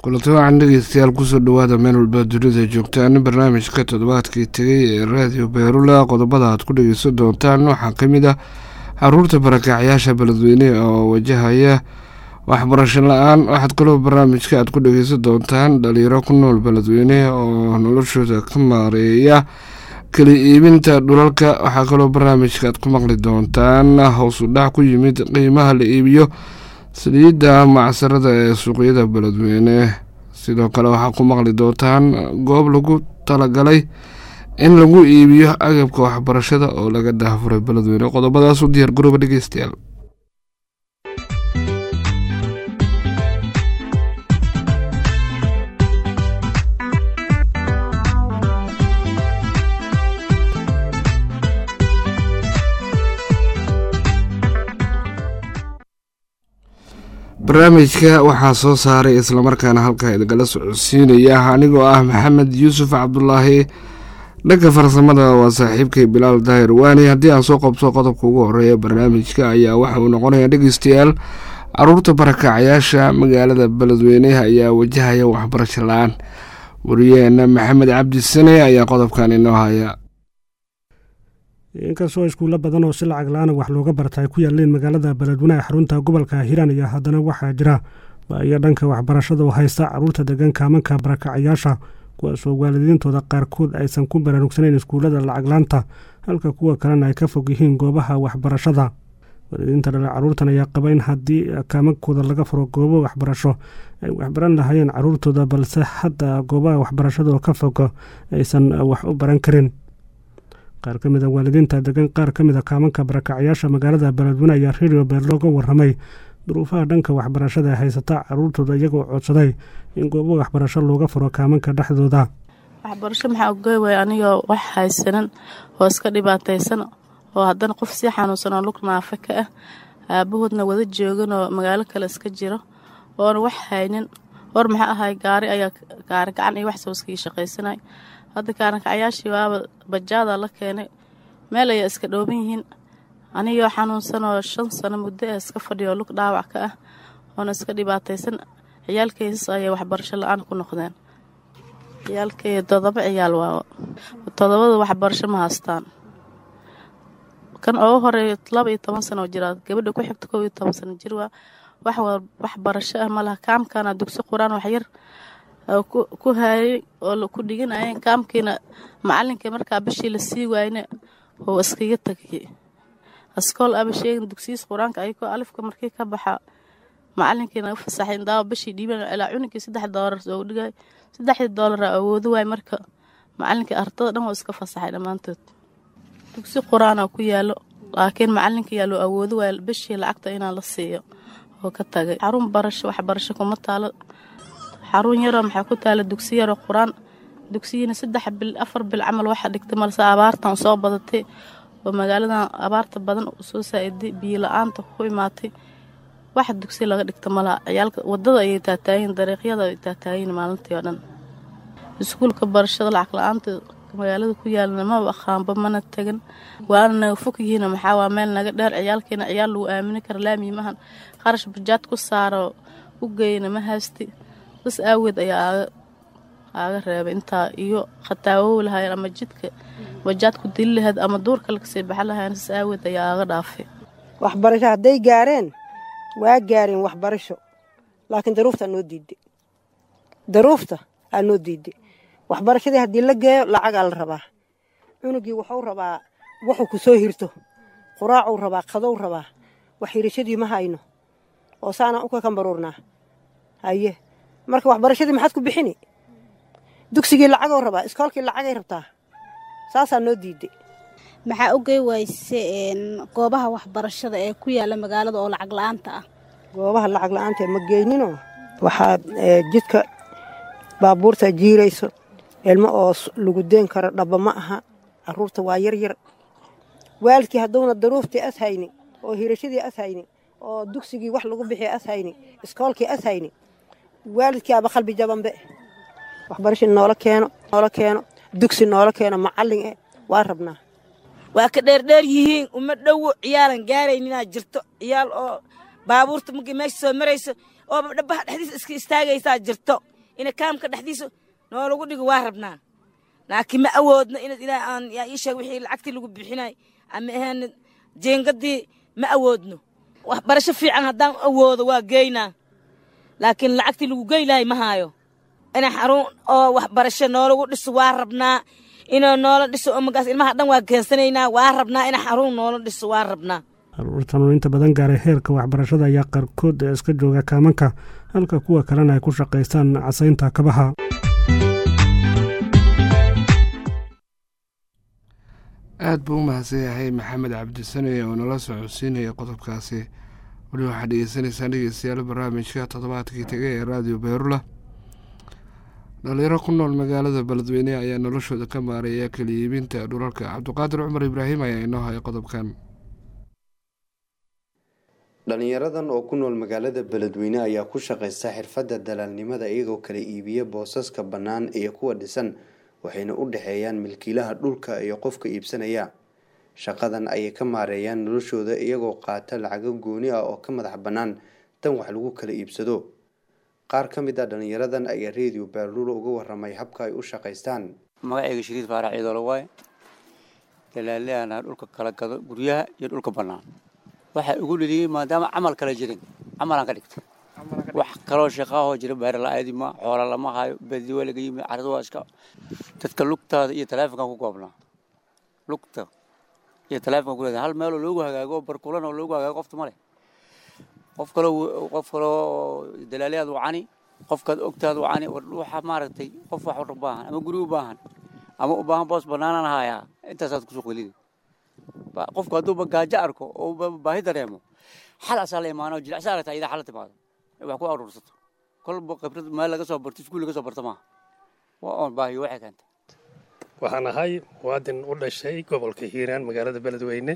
kulanti waxaan dhegeystayaal kusoo dhawaada meel walba dunida joogtaan barnaamijka toddobaadkii tegay ee raadiyo beerula qodobada aad ku dhegeysan doontaan waxaa ka mid ah caruurta barakacyaasha beledweyne oo wajahaya waxbarasho la-aan waxaad kaloo barnaamijka aad ku dhegeysan doontaan dhalinyaro ku nool beledweyne oo noloshooda ka maareeya kala iibinta dhulalka waxaa kaloo barnaamijka aad ku maqli doontaan howsu dhac ku yimid qiimaha la iibiyo saliidda macsarada ee suuqyada beledweyne sidoo kale waxaa ku maqli doontaan goob lagu talagalay in lagu iibiyo agabka waxbarashada oo laga daafuray beledweyne qodobadaas u diyaar garooba dhegeystayaal barnaamijka waxaa soo saaray islamarkaana halkaa idagala socodsiinaya anigoo ah maxamed yuusuf cabdulaahi dhanka farsamada waa saaxiibkay bilaal daahir waani haddii aan soo qabso qodobka ugu horeeya barnaamijka ayaa waxa uu noqonaya dhegeystayaal caruurta barakacyaasha magaalada beledweyneha ayaa wajahaya waxbarasho la-aan wariyeena maxamed cabdi sane ayaa qodobkan inoo haya inkastoo iskuulla badan oo si lacag la-aana wax looga barta ay ku yaaleen magaalada beledweyne ee xarunta gobolka hiiraan iyo haddana waxaa jira baiyo dhanka waxbarashada oo haysta caruurta degan kaamanka barakacyaasha kuwaasoo waalidiintooda qaarkood aysan ku baraarugsanayn iskuullada lacaglaanta halka kuwa kalena ay ka fog yihiin goobaha waxbarashada waalidiinta dhala caruurtan ayaa qaba in haddii kaamankooda laga furo goobo waxbarasho ay waxbaran lahaayeen caruurtooda balse hadda goobaha waxbarashada oo ka fog aysan wax u baran karin qaar ka mid a waalidiinta degan qaar ka mid a kaamanka barakacyaasha magaalada beledweyne ayaa redio beer looga waramay duruufaha dhanka waxbarashada ee haysata caruurtooda iyagoo codsaday in goobo waxbarasho looga furo kaamanka dhexdooda waxbarasho maxaa ogoy way anigoo wax haysanan oo iska dhibaataysan oo haddana qof sii xanuunsan oo lug naafa ka ah aabahoodna wada joogan oo magaalo kale iska jiro oona wax haynin hor maxaa ahay gaari ayaa gaari gacan iyo wax soo iskii shaqaysanay hadda kaarankacayaashii waaba bajaada la keenay meel ayaa iska dhooban yihiin anigoo xanuunsan oo shan sano muddo ah iska fadhiyo lug dhaawac ka ah oona iska dhibaataysan ciyaalkaysas ayay waxbarasho la-aan ku noqdeen ciyaalkay todoba ciyaal waa todobada waxbarasho ma haystaan kan ugu horeeya laba iyo toban sano oo jiraa gabadha ku xigta kow iyo toban sano jir waa wax waxbarasho ah malaha kaamkana dugsi qur-aan waxyar ku haayay oo ku dhiganayeen kaamkiina macalinkii markaa bishii la sii waayna oo iskaga tagayay askool aba sheegin dugsiyiis qur-aanka ayagoo alifka markii ka baxa macalinkiina u fasaxay daawa bishii dhiiban ilaa cunugii saddex doolar soo dhigay saddexdii doolara awoodo waay marka macalinkii ardada dhan oo iska fasaxay dhammaantood dugsi qur-aana ku yaalo laakiin macalinka yaa loo awoodo waay bishii lacagta inaa la siiyo oo ka tagay xarun barasho waxbarasho kuma taalo xarun yaroo maxaa ku taala dugsi yaroo qur-aan dugsiyiina saddex bil afar bil camal waxa dhigtay malse abaartan soo badatay oo magaaladan abaarta badan soo saa-iday biyo la-aanta ku imaatay waxa dugsi laga dhigta malaha ciyaalka wadada ayay taataayiin dariiqyada ay taataayiin maalintii oo dhan iskuulka barashada lacag la-aanta magaalada ku yaalana maba aqaanba mana tegan waana naga fog yihiin maxaa waa meel naga dheer ciyaalkeena ciyaal lagu aamini kara laamiyi mahan qarash bajaad ku saaro u geeyna ma haysti bas aageed ayaa aaga reebay intaa iyo khataawow lahayn ama jidka bajaad ku dili lahayd ama duurka lakasii baxa lahayn sas aageed ayaa aaga dhaafay waxbarasho hadday gaareen waa gaareen waxbarasho laakiin daruufta aa noo diiday daruufta aa noo diiday waxbarashadii haddii la geeyo lacagaa la rabaa cunugii wuxuu rabaa wuxuu ku soo hirto quraacuu rabaa qadow rabaa wax hirashadii ma hayno oo saanaan u kakambaruurnaa haye marka waxbarashadii maxaad ku bixini dugsigii lacagoo rabaa iskoolkii lacagay rabtaa saasaa noo diiday maxaa ogey wayse goobaha waxbarashada ee ku yaala magaalada oo lacag la-aanta ah goobaha lacag la-aanta ma geyninoo waxaad jidka baabuurta jiirayso ilmo oo lagu deen karo dhaba ma aha caruurta waa yar yar waalidkii hadduuna daruuftii as hayni oo hirashadii as hayni oo dugsigii wax lagu bixiya as hayni iskoolkii as hayni waalidkii aba qalbi jabanbe waxbarasha noola keeno noola keeno dugsi noola keeno macallin eh waa rabnaa waa ka dheerdheer yihiin uma dhowo ciyaalan gaaraynin inaad jirto ciyaal oo baabuurta markii meesha soo marayso oo dhabaha dhexdiisa iska istaagaysaa jirto ina kaamka dhexdiisa noolagu dhigo waa rabnaa laakiin ma awoodno inaad ilaah aan yaa ii sheeg wixii lacagtii lagu bixinay ama ahaan jeengadii ma awoodno waxbarasho fiican haddaan awoodo waa geynaa laakiin lacagtii lagu gey lahay ma haayo ina xarun oo waxbarasho noolagu dhiso waa rabnaa inuu noola dhiso oo magaas ilmaha dhan waa keensanaynaa waa rabnaa ina xarun noola dhiso waa rabnaa caruurtan oo inta badan gaaray heerka waxbarashada ayaa qaarkood ee iska jooga kaamanka halka kuwa kalena ay ku shaqaystaan casaynta kabaha aada buu u mahadsan yahay maxamed cabdisane oo nala socodsiinaya qodobkaasi weli waxaad dhegeysanaysaan dhegeystayaal barnaamijka toddobaadkii tegay ee raadiyo beerula dhalinyaro ku nool magaalada beledweyne ayaa noloshooda ka maaraya kala iibinta dhulalka cabdiqaadir cumar ibraahim ayaa inoo haya qodobkan dhalinyaradan oo ku nool magaalada beledweyne ayaa ku shaqaysta xirfadda dalaalnimada iyagoo kala iibiya boosaska bannaan iyo kuwa dhisan waxayna u dhexeeyaan milkiilaha dhulka iyo qofka iibsanaya shaqadan ayay ka maareeyaan noloshooda iyagoo qaata lacago gooni ah oo ka madax bannaan tan wax lagu kala iibsado qaar ka mid ah dhalinyaradan ayaa redio baarulo uga waramay habka ay u shaqaystaan magacayga shariid faarax ciidoolo waaye dalaaliana dhulka kala gado guryaha iyo dhulka bannaan waxaa ugu dheliyey maadaama camal kala jirin camalaan ka dhigtay wax kaloo shaqaahoo jira baari la-aadi ma xoola lama hayo badi waa laga yimi carada waa iska dadka lugtaada iyo taleefonkan ku goobnaa lugta iyo taleefonka kuleeda hal meeloo loogu hagaago barkulan oo loogu hagaago qofta male qof kaloo qof kaloo dalaaliyaad wacani qofkaad ogtaad wacani waxa maaragtay qof wax u baahan ama guri u baahan ama u baahan boos banaanaan hayaa intaasaad kusoo qelini qofku hadduuba gaajo arko oo baahi dareemo xal asaa la imaano jilicsa aragtaa idaa xal la timaado wax ku aruursato kolba khibrad meel laga soo barto iskuul laga soo barto maaha waa oon baahiyo waxay keentay waxaan ahay muwaadin u dhashay gobolka hiiraan magaalada beledweyne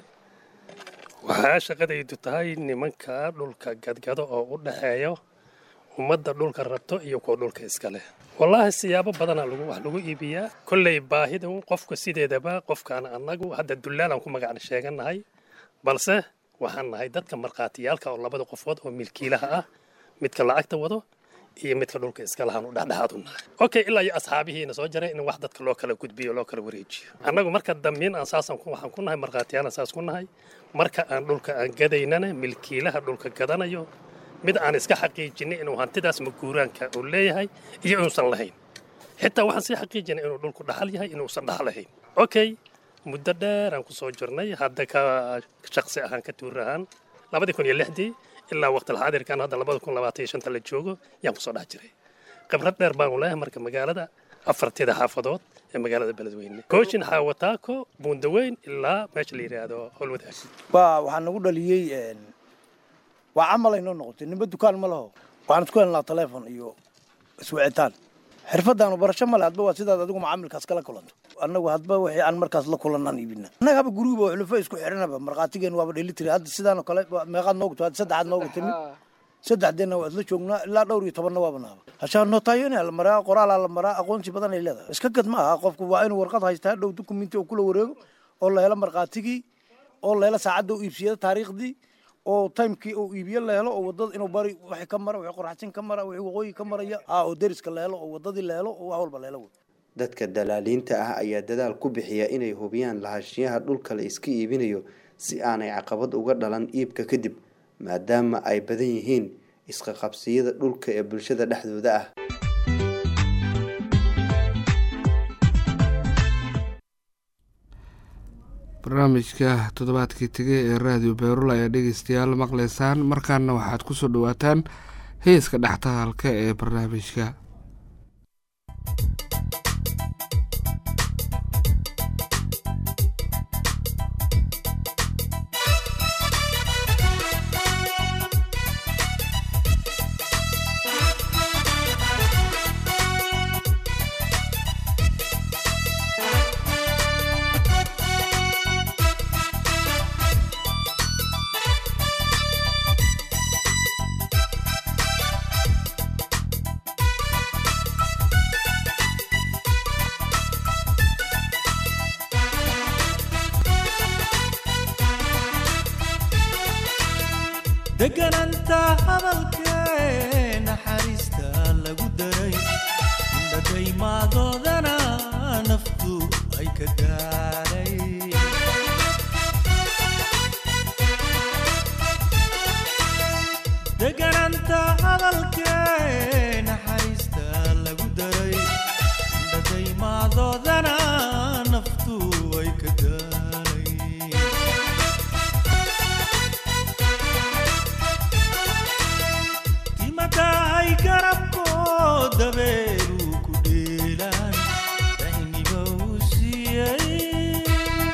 waxaa shaqadaydu tahay nimanka dhulka gadgado oo u dhexeeyo ummadda dhulka rabto iyo kuwa dhulka iska leh wallaahi siyaabo badanaa lagu wax lagu iibiyaa kolley baahida qofka sideedaba qofkaan annagu hadda dullaalaan ku magacna sheegannahay balse waxaan nahay dadka markhaatiyaalka oo labada qofood oo milkiilaha ah midka lacagta wado iyo midka dhulka iska lahaan u dhexdhexaad u nahay okay ilaa iyo asxaabihiina soo jaray in wax dadka loo kala gudbiyo loo kala wareejiyo annagu marka dambiin aan saasan waxaan ku nahay markhaatiyaalan saas ku nahay marka aan dhulka aan gadaynana milkiilaha dhulka gadanayo mid aan iska xaqiijinay inuu hantidaas maguuraanka uu leeyahay iyo inuusan lahayn xitaa waxaan sii xaqiijinay inuu dhulku dhaxal yahay inuusan dhaxal lahayn okay muddo dheer aan ku soo jirnay hadda ka shaqsi ahaan ka tuur ahaan labadii kun iyo lixdii ilaa waqtilxaadirkan hadda labada kun labaatan iyo shanta la joogo yaan kusoo dhex jiray khibrad dheer baanu leeyahay marka magaalada afartida xaafadood ee magaalada beledweyne kooshin xaawataako buundaweyn ilaa meesha la yidhaahdo howlwadaag waxaa nagu dhaliyey waa camal aynoo noqotay nimba dukaan ma laho waxaan isku helnaa taleefon iyo iswicitaan xirfadaanu barasho male hadba waa sidaad adigu macaamilkaas kala kulanto annagu hadba wixii aan markaas la kulanaan iibina annaga haba guriguba xulufo isku xiranaba markhaatigeen waaba dhelitiri hadda sidaanoo kale meeqaad noogu timid saddexaad noogu timid saddexdeena waa isla joognaa ilaa dhowr iyo tobanna waaba naaba hashaa nootaayonia la maraa qoraalaa la maraa aqoonsi badan ay leedahay iska gad ma aha qofku waa inuu warqad haystaa dhow dukumenti oo kula wareego oo la helo markhaatigii oo la helo saacadda u iibsiyada taariikhdii oo timekii uu iibiye la helo oo wadada inuu bari wixii ka mara wixii qoraxsin ka mara wixii waqooyi ka maraya aa oo deriska la helo oo wadadii la helo oo wax walba la helo dadka dalaaliinta ah ayaa dadaal ku bixiya inay hubiyaan lahaanshiyaha dhulka la iska iibinayo si aanay caqabad uga dhalan iibka kadib maadaama ay badan yihiin isqaqabsiyada dhulka ee bulshada dhexdooda ah barnaamijka toddobaadkii tegay ee raadiyo beerul ayaa dhegeystayaal maqleysaan markaana waxaad ku soo dhawaataan heeska dhextaalka ee barnaamijka degananta hadalkee naxariista lagu daray dadaymadoodana naftu ay ka gaaray degananta hadalkee naxariista lagu daray dadaymadoodana naftu ay ka gaaray timadahay garabkoo dabeeru ku dheelaan dayniba uu siiyey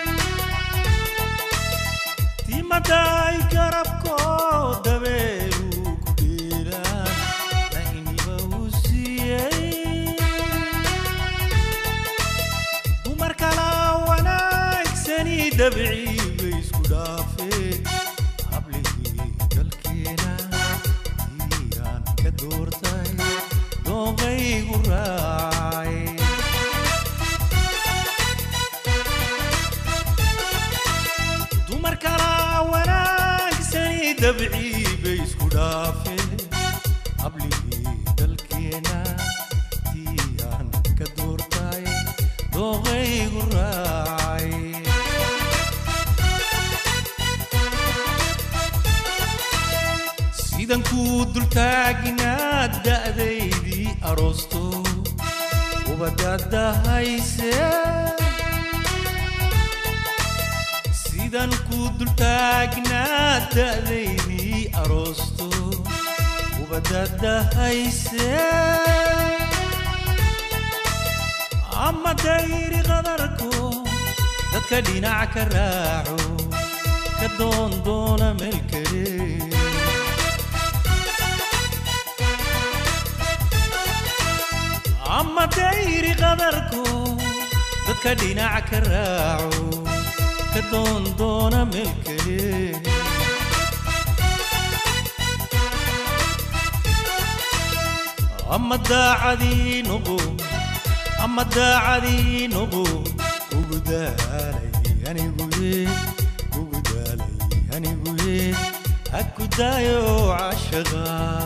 timadahay garabkoo dabeeru ku dheelaan dayniba uu siiyey dumar kala wanaagsani dabcii bay isku dhaafeen hablihii dalkeena tiiraan ka doortay dooqaygu raacay dumar kala wanaagsani dabcii bay isku dhaafeen hablihii dalkeena tiiraan ka doortay dooqaygu raacay sidan kuu dultaagnaa da'daydii aroosto ubadadahayse sidan kuu dultaagnaa da'daydii aroosto ubadadahayse ama dayri qadarko dadka dhinac ka raaco ka doondoona meel kale ama dayri qadarko dadka dhinac ka raaco ka doondoona meel kale ama daacadii noqo ama daacadii noqo ugu daalay aniguye ugu daalay aniguye ha ku daayo cashaqa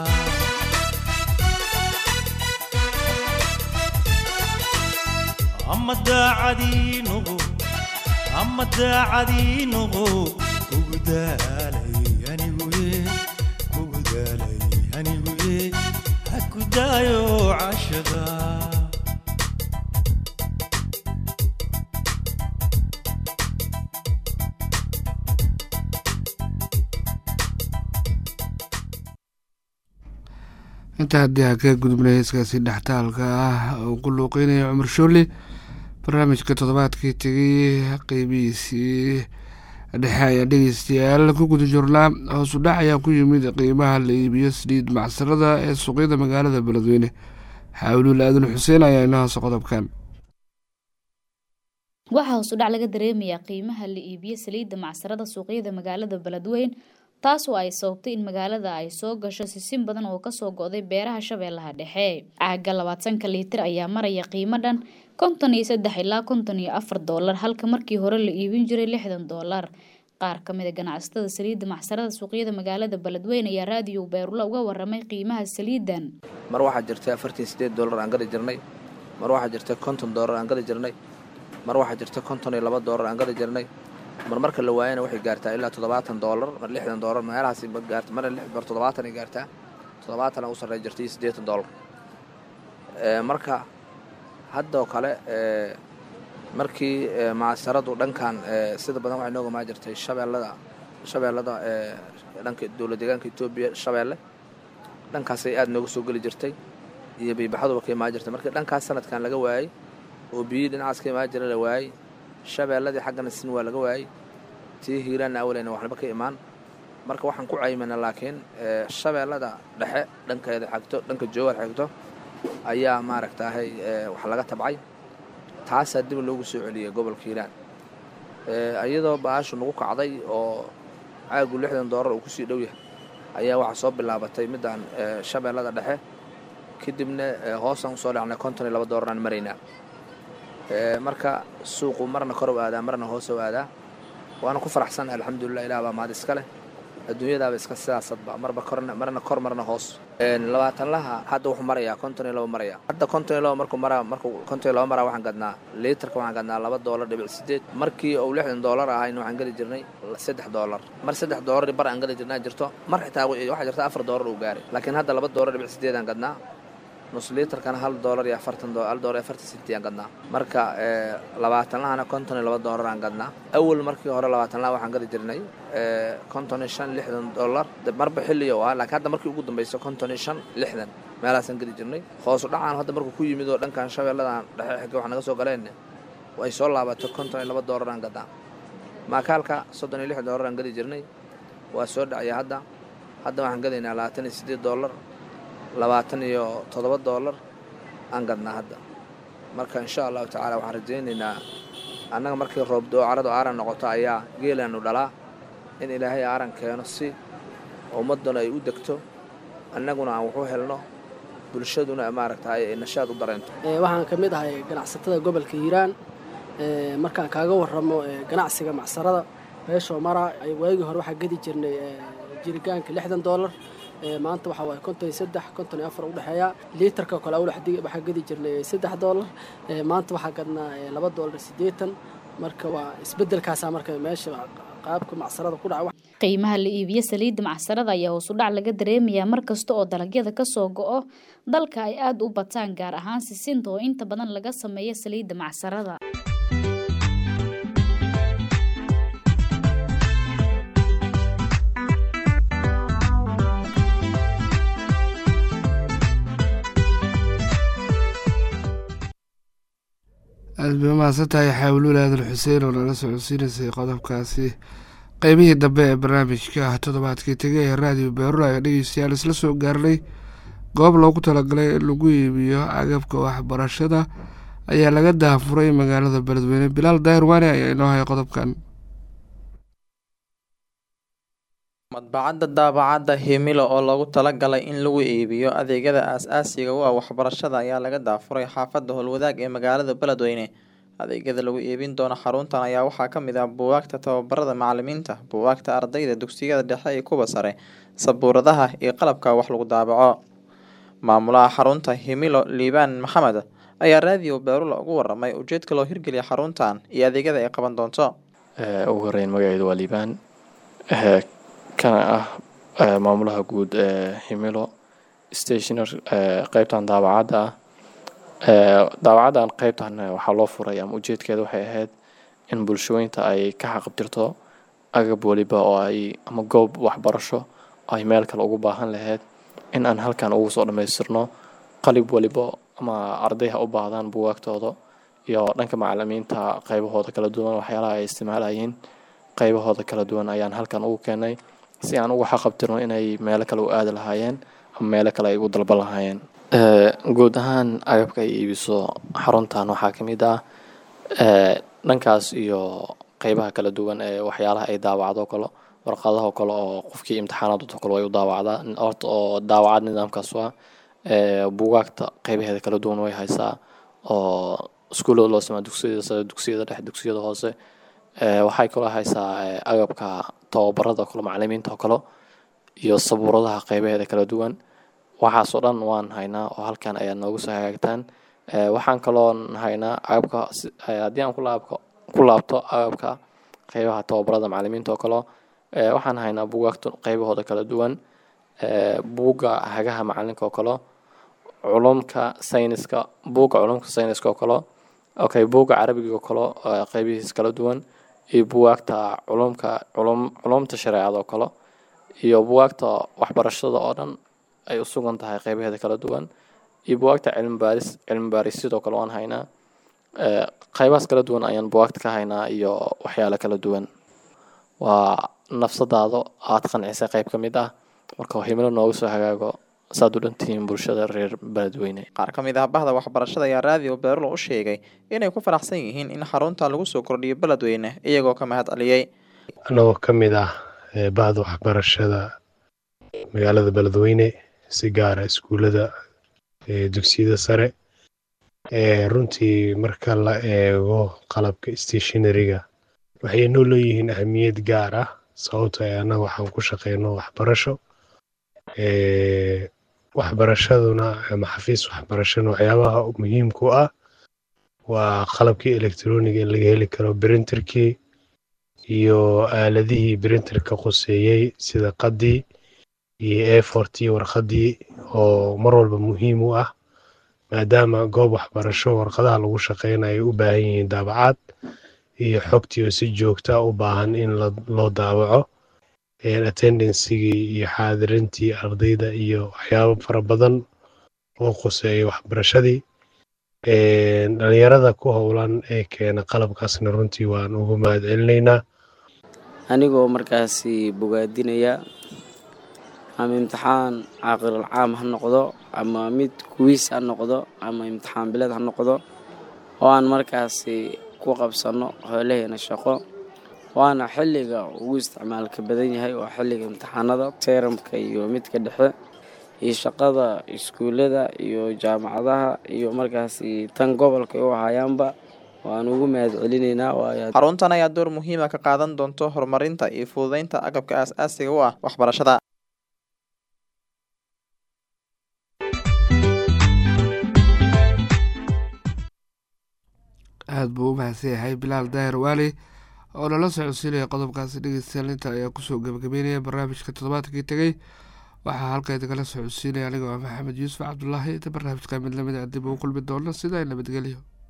ama daacadii noqo ama daacadii noqo ugu daalay aniguye ugu daalay aniguye ha ku daayo cashaqa intaa haddii aan ka gudubnay heeskaasi dhextaalka ah oo ku luuqeynaya cumar shoole barnaamijka toddobaadkii tegay qeybihiisii dhexe ayaa dhegeystayaal ku guda jirnaa hoosu dhac ayaa ku yimid qiimaha la iibiyo saliid macsarada ee suuqyada magaalada beledweyne xaawilul aadan xuseen ayaa inoo hoose qodobkan waxaa hoos u dhac laga dareemayaa qiimaha la iibiyo saliidda macsarada suuqyada magaalada beledweyn taas oo ay sababtay in magaalada ay soo gasho sisin badan oo kasoo go'day beeraha shabeellaha dhexe caaga labaatanka liitir ayaa maraya qiimo dhan konton iyo saddex ilaa konton iyo afar doolar halka markii hore la iibin jiray lixdan doolar qaar ka mid a ganacsatada saliidda macsarada suuqyada magaalada beledweyn ayaa raadiyo beerula uga waramay qiimaha saliidan mar waxaa jirtay afartan sideed doolar aan gadi jirnay mar waxaa jirtay konton doolar aan gadi jirnay mar waxaa jirta konton iyo laba doolar aan gadi jirnay mar marka la waayana waxay gaartaa ilaa toddobaatan doolar mar lixdan doolar meelahaasi ma gaarta mar mar toddobaatan ay gaartaa toddobaatan u sarrey jirtay iyo siddeetan doolar marka haddoo kale markii macsaradu dhankan sida badan waxay nooga maa jirtay shabeellada shabeellada dhanka dowlad deegaanka etoobiya shabeelle dhankaasay aada nooga soo geli jirtay iyo biibaxaduba ka imaan jirtay markii dhankaas sanadkan laga waayey oo biyii dhinacaas ka imaan jira la waayey shabeelladii xaggana sin waa laga waayey tii hiiraanna awaleyna waxnaba ka imaan marka waxaan ku caymana laakiin shabeellada dhexe dhankeeda xigto dhanka joogar xigto ayaa maaragtaahay wax laga tabcay taasaa dib loogu soo celiyey gobolka hiiraan iyadoo baashu nagu kacday oo caagu lixdan doolar uu kusii dhow yahay ayaa waxaa soo bilaabatay midaan shabeellada dhexe kadibna hoosaan usoo dhacnay konton iyo laba doolaraan maraynaa marka suuqu marna kor u aadaa marna hoos u aadaa waana ku faraxsan alxamdulilah ilah baa mahad iska leh adduunyadaaba iska sidaasadba marba korna marna kor marna hoos labaatanlaha hadda wuxuu marayaa konton iyo laba maraya hadda konton iyo laba markuu maraa markuu konton iyo laba maraa waxaan gadnaa liitarka waxaan gadnaa laba doolar dhibic sideed markii uu lixdan doolar ahayna waxaan geli jirnay saddex doolar mar saddex doolar bar aan geli jirnaa jirto mar xitaa waxaa jirta afar doolar uu gaaray laakiin hadda laba doolar dhibic sideed aan gadnaa nus liitarkana hal doolar iyo afartan hal doolar iyo afartan senti aan gadnaa marka labaatanlahana konton iyo laba doolar aan gadnaa awal markii hore labaatanlaha waxaan gadi jirnay konton iyo shan lixdan doolar marba xilliyo ah laakiin hadda markii ugu dambaysa konton iyo shan lixdan meelaasaan geli jirnay hoosu dhacaan hadda markuu ku yimid oo dhankan shabeelladan dhexe xigga wax naga soo galeen ay soo laabato konton iyo laba doolar aan gadnaa maakaalka soddon iyo lix doolar aan geli jirnay waa soo dhacaya hadda hadda waxaan gadaynaa labaatan iyo siddeed doolar labaatan iyo toddoba doolar aan gadnaa hadda marka insha allahu tacaala waxaan rajaynaynaa annaga markii roobdoo caradu aaran noqoto ayaa geelaanu dhalaa in ilaahay aaran keeno si ummadduna ay u degto annaguna aan waxu helno bulshaduna maaragtay ay nashaad u dareento waxaan ka mid ahay ganacsatada gobolka hiiraan markaan kaaga warramo ganacsiga macsarada meeshoo mara waagii hore waxaa gedi jirnay jiritaanka lixdan doolar maanta waxaa waaye konton iyo saddex konton iyo afar udhexeeya liitarka kale awlax waxaa gedi jirnay saddex doolar maanta waxaa gadnaa laba doolar siddeetan marka waa isbeddelkaasaa marka meesha qaabka macsarada ku dhaca qiimaha la iibiyo saliidda macsarada ayaa hoos u dhac laga dareemayaa mar kasta oo dalagyada ka soo go-o dalka ay aada u bataan gaar ahaan sisinta oo inta badan laga sameeyo saliidda macsarada aada bay umahadsan tahay xaawilul aadan xuseen oo nala socodsiinaysay qodobkaasi qeybihii dambe ee barnaamijka toddobaadkii tegay ee raadiyo beerula ayaa dhegeystayaal isla soo gaarnay goob loogu talagalay in lagu iibiyo agabka waxbarashada ayaa laga daafuray magaalada beledweyne bilaal daahir waane ayaa inoo haya qodobkan madbacadda daabacadda himilo oo loogu talagalay in lagu iibiyo adeegyada aas-aasiga u ah waxbarashada ayaa laga daafuray xaafadda howlwadaag ee magaalada beledweyne adeegyada lagu iibin doono xaruntan ayaa waxaa ka mid ah buugaagta tababarada macalimiinta buugaagta ardayda dugsiyada dhexe iyo kuwa sare sabuuradaha iyo qalabka wax lagu daabaco maamulaha xarunta himilo liibaan maxamed ayaa raadiyo beerula ugu waramay ujeedka loo hirgeliya xaruntan iyo adeegyada ay qaban doonto ugu horeyn magaceedu waa liibaan kana ah maamulaha guud ee himilo stationer qeybtan daabacadda ah daabacaddan qeybtan waxaa loo furay ama ujeedkeeda waxay ahayd in bulshooyinta ay ka xaqabtirto agab waliba oo ay ama goob waxbarasho ay meel kale ugu baahan lahayd in aan halkan ugu soo dhammaystirno qalib waliba ama ardayha u baahdaan bugaagtooda iyo dhanka macalimiinta qeybahooda kala duwan waxyaalaha ay isticmaalayeen qeybahooda kala duwan ayaan halkan ugu keenay si aan uga xaqabtirno inay meelo kale u aadi lahaayeen ama meelo kale ay u dalban lahaayeen guud ahaan agabka ay iibiso xaruntan waxaa ka mid ah dhankaas iyo qeybaha kala duwan ee waxyaalaha ay daawacdo kale warqadaho kale oo qofkii imtixaanaadoo kale way u daawacdaa horta oo daawacad nidaamkaas waa buugaagta qeybaheeda kala duwan way haysaa oo iskuullada loo samaa dugsiyada sare dugsiyada dhexe dugsiyada hoose waxay kaloo haysaa agabka tababarada kale macalimiinta oo kale iyo sabuuradaha qeybaheeda kala duwan waxaasoo dhan waan haynaa oo halkan ayaa noogu soo hagaagtaan waxaan kaloo haynaa agabka haddii aan kulaabko ku laabto agabka qeybaha tababarada macalimiinta oo kale waxaan haynaa buugaagta qeybahooda kala duwan buugga hagaha macalinka oo kale culumka sayniska buugga culumka sayniska oo kale okay buugga carabiga oo kale qeybihiis kala duwan iyo buwaagta culumka culum culumta shareecada oo kale iyo buwaagta waxbarashada oo dhan ay u sugan tahay qeybaheeda kala duwan iyo buwaagta cilmi baaris cilmi baaris sidoo kale waan haynaa qeybahaas kala duwan ayaan buwaagta ka haynaa iyo waxyaalo kala duwan waa nafsadaado aad qancisay qeyb ka mid ah marka himilo noogu soo hagaago saad u dhantihiin bulshada reer beledweyne qaar ka mid ah bahda waxbarashada ayaa raadiyo beerulo u sheegay inay ku faraxsan yihiin in xarunta lagu soo kordhiyo beledweyne iyagoo ka mahad celiyey anagoo ka mid ah bahda waxbarashada magaalada beledweyne si gaara iskuullada dugsiyada sare runtii marka la eego qalabka stationariga waxay noo leeyihiin ahamiyad gaar ah sababto ee annaga waxaan ku shaqeyno waxbarasho waxbarashaduna ama xafiis waxbarashana waxyaabaha muhiimku ah waa qalabkii electroniga in laga heli karo brinterkii iyo aaladihii brinterka quseeyey sida qadii iyo efortii warqadii oo mar walba muhiim u ah maadaama goob waxbarasho warqadaha lagu shaqeynayo ay u baahan yihiin daabacaad iyo xogtii oo si joogta u baahan in loo daabaco attendancigii iyo xaadirintii ardayda iyo waxyaabo fara badan oo quseeya waxbarashadii dhalinyarada ku howlan ee keena qalabkaasna runtii waan ugu mahad celinaynaa anigoo markaasi bogaadinaya ama imtixaan caaqilal caam ha noqdo ama mid kuwiis ha noqdo ama imtixaan bileed ha noqdo oo aan markaasi ku qabsanno hoolaheena shaqo waana xilliga ugu isticmaalka badan yahay waa xilliga imtixaanada teeramka iyo midka dhexe iyo shaqada iskuullada iyo jaamacadaha iyo markaasi tan gobolka u ahayaanba waan ugu mahad celinaynaa xaruntan ayaa door muhiima ka qaadan doonto horumarinta iyo fududeynta agabka aas-aasiga u ah waxbarashada aada buu u mahadsan yahay bilaal daahir waali oo lala socodsiinaya qodobkaasi dhegeystayaal inta ayaa kusoo gabagabeynaya barnaamijka toddobaadkii tegey waxaa halka idinala socodsiinaya anigoo ah maxamed yuusuf cabdulaahi inta barnaamijka mid lamid a dib ugu kulmi doona sidaa nabadgelyo